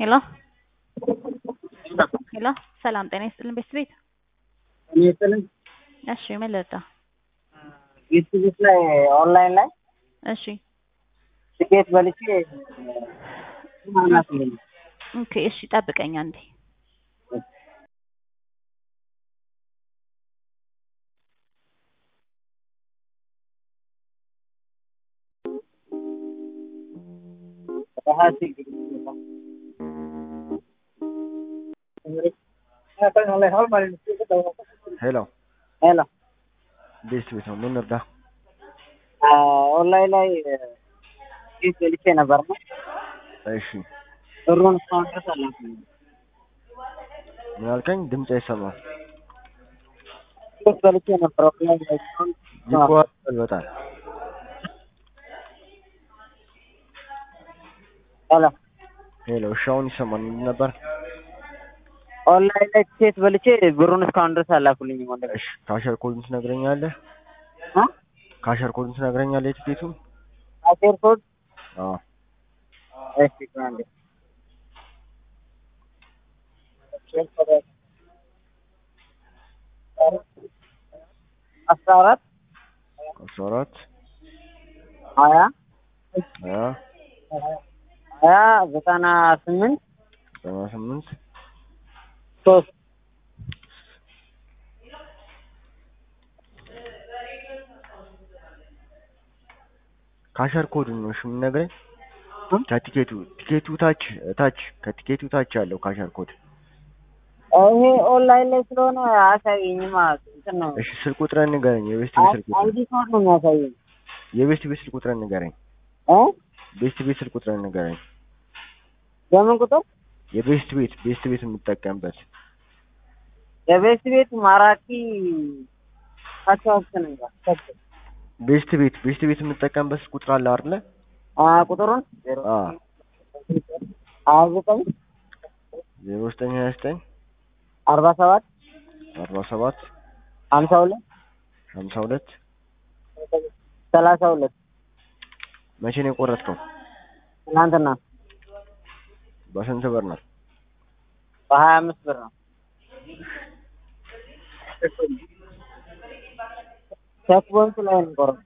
ሄሎ ሄሎ ሰላም ጤና ይስጥልን ቤት ቤት እኔ ስልም እሺ ምን ልርዳ? ዩቲዩብ ላይ ኦንላይን ላይ እሺ ትኬት በልቼ ማናት ኦኬ እሺ ጠብቀኝ አንዴ ሄሎ ሄሎ ቤት ቤት ነው። ምን እርዳ? ኦንላይን ላይ ትኬት በልቼ ነበር ነው እሺ ብሩን እስካሁን ድረስ አላገኘሁም። ምን አልከኝ? ድምፅ አይሰማም። ትኬት በልቼ ነበር ኦንላይን ላይ እስካሁን ይቆራረጣል በጣም። ሄሎ ሄሎ እሺ፣ አሁን ይሰማል። ምንድን ነበር? ኦንላይን ላይ ትኬት በልቼ ብሩን እስካሁን ድረስ አላኩልኝም። ወንድሜ እሺ ካሸር ኮዱን ትነግረኛለህ? እ ካሸር ኮዱን ትነግረኛለህ? የትኬቱን? አሴር ኮድ አዎ እሺ ቆይ አንዴ አስራ አራት አስራ አራት ሀያ ሀያ ሀያ ዘጠና ስምንት ዘጠና ስምንት ሶስት ካሸር ኮዱን ነው እሺ የምነግረኝ? እ? ከቲኬቱ ቲኬቱ ታች ታች ከቲኬቱ ታች ያለው ካሸር ኮድ። ይሄ ኦንላይን ላይ ስለሆነ አያሳየኝም። እንትን ነው እሺ ስልክ ቁጥርን ንገረኝ። የቤስት ቤት ስልክ ቁጥር አይዲ ኮድ ነው የሚያሳየኝ የቤስት ቤት ስልክ ቁጥርን ንገረኝ። እ ቤስት ቤት ስልክ ቁጥርን ንገረኝ። በምን ቁጥር የቤስት ቤት ቤስት ቤት የምጠቀምበት የቤት ቤት ማራኪ አቻውክን እንጋ ቤስት ቤት ቤስት ቤት የምጠቀምበት ስልክ ቁጥር አለ አይደለ? አ ቁጥሩን አ ሀያ ዘጠኝ ዜሮ ዘጠኝ ሀያ ዘጠኝ አርባ ሰባት አርባ ሰባት ሀምሳ ሁለት ሀምሳ ሁለት ሰላሳ ሁለት መቼ ነው የቆረጥከው? ትናንትና በስንት ብር ነው? በሀያ አምስት ብር ነው። ቼክ ቦንት ላይ ነው የቆረጥኩት።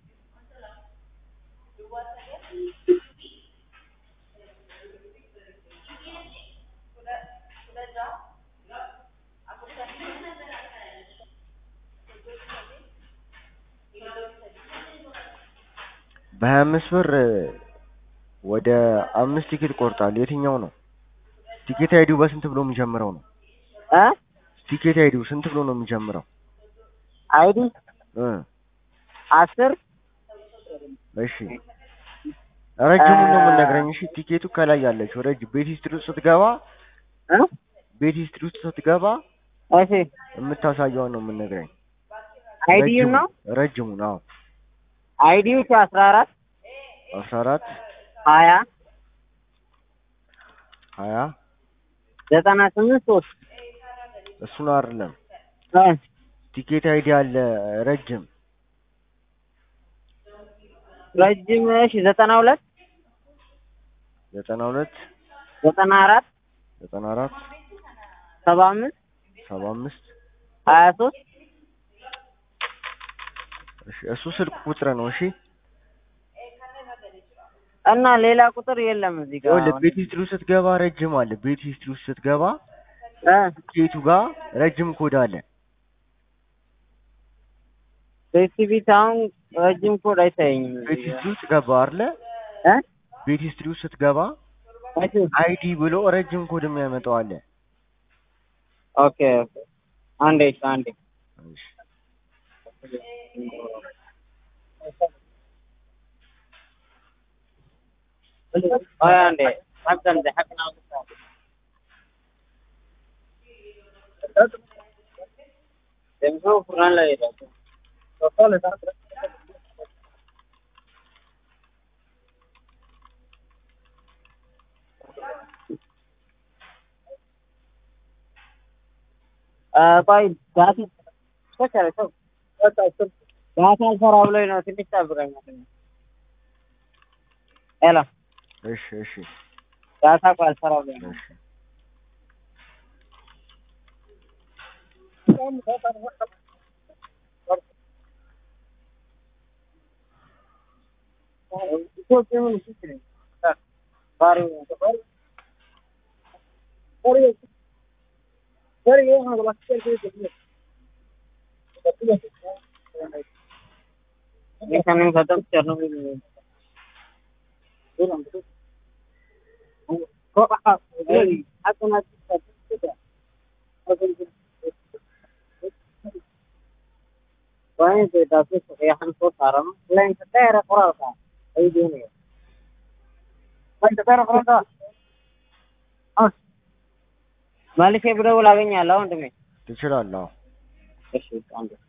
በሀያ አምስት ብር ወደ አምስት ቲኬት ቆርጣል። የትኛው ነው? ቲኬት አይዲው በስንት ብሎ የሚጀምረው ነው? እ ቲኬት አይዲው ስንት ብሎ ነው የሚጀምረው? አይዲ እ አስር እሺ ረጅሙን ነው የምነግረኝ። እሺ ቲኬቱ ከላይ ያለችው ረጅ ቤት ሂስትሪ ውስጥ ስትገባ እ ቤት ሂስትሪ ውስጥ ስትገባ እሺ የምታሳየውን ነው የምነግረኝ። አይዲዩ ነው ረጅሙን አዎ አይዲዩ አስራ አራት አስራ አራት ሀያ ሀያ ዘጠና ስምንት ሶስት እሱን አይደለም እ ቲኬት አይዲ አለ ረጅም ረጅም እሺ ዘጠና ሁለት ዘጠና ሁለት ዘጠና አራት ዘጠና አራት ሰባ አምስት ሰባ አምስት ሀያ ሶስት እሺ እሱ ስልክ ቁጥር ነው። እሺ እና ሌላ ቁጥር የለም እዚህ ጋር ይኸውልህ ቤት ሂስትሪ ውስጥ ስትገባ ረጅም አለ። ቤት ሂስትሪ ውስጥ ስትገባ እ ቲኬቱ ጋር ረጅም ኮድ አለ። በኤክቲቪቲ አሁን ረጅም ኮድ አይታየኝም ቤት እዚህ ሂስትሪ ውስጥ ገባ አይደለ? እ ቤት ሂስትሪ ውስጥ ስትገባ እሺ አይዲ ብሎ ረጅም ኮድ የሚያመጣው አለ። ኦኬ ኦኬ አንዴ እሺ አንዴ እሺ አይ አንዴ ሀቅን ሀቅን ደምሶ ቁርአን ላይ ሄደ ቆይ ዳት ተከረ ተው ዳት አልሰራ ብሎኝ ነው ትንሽ ጠብቀኝ ሄሎ እሺ እሺ ዳታ እኮ አልሰራ ብሎኝ ነው እሺ Incoming खत्म Chernobyl में Bueno, te das eso, que ya han cortado, ¿no? La entera por acá. Ahí viene. La entera por acá. Ah. መልሼ ብደውል አገኛለሁ ወንድሜ። ትችላለህ። አዎ። እሺ አንዴ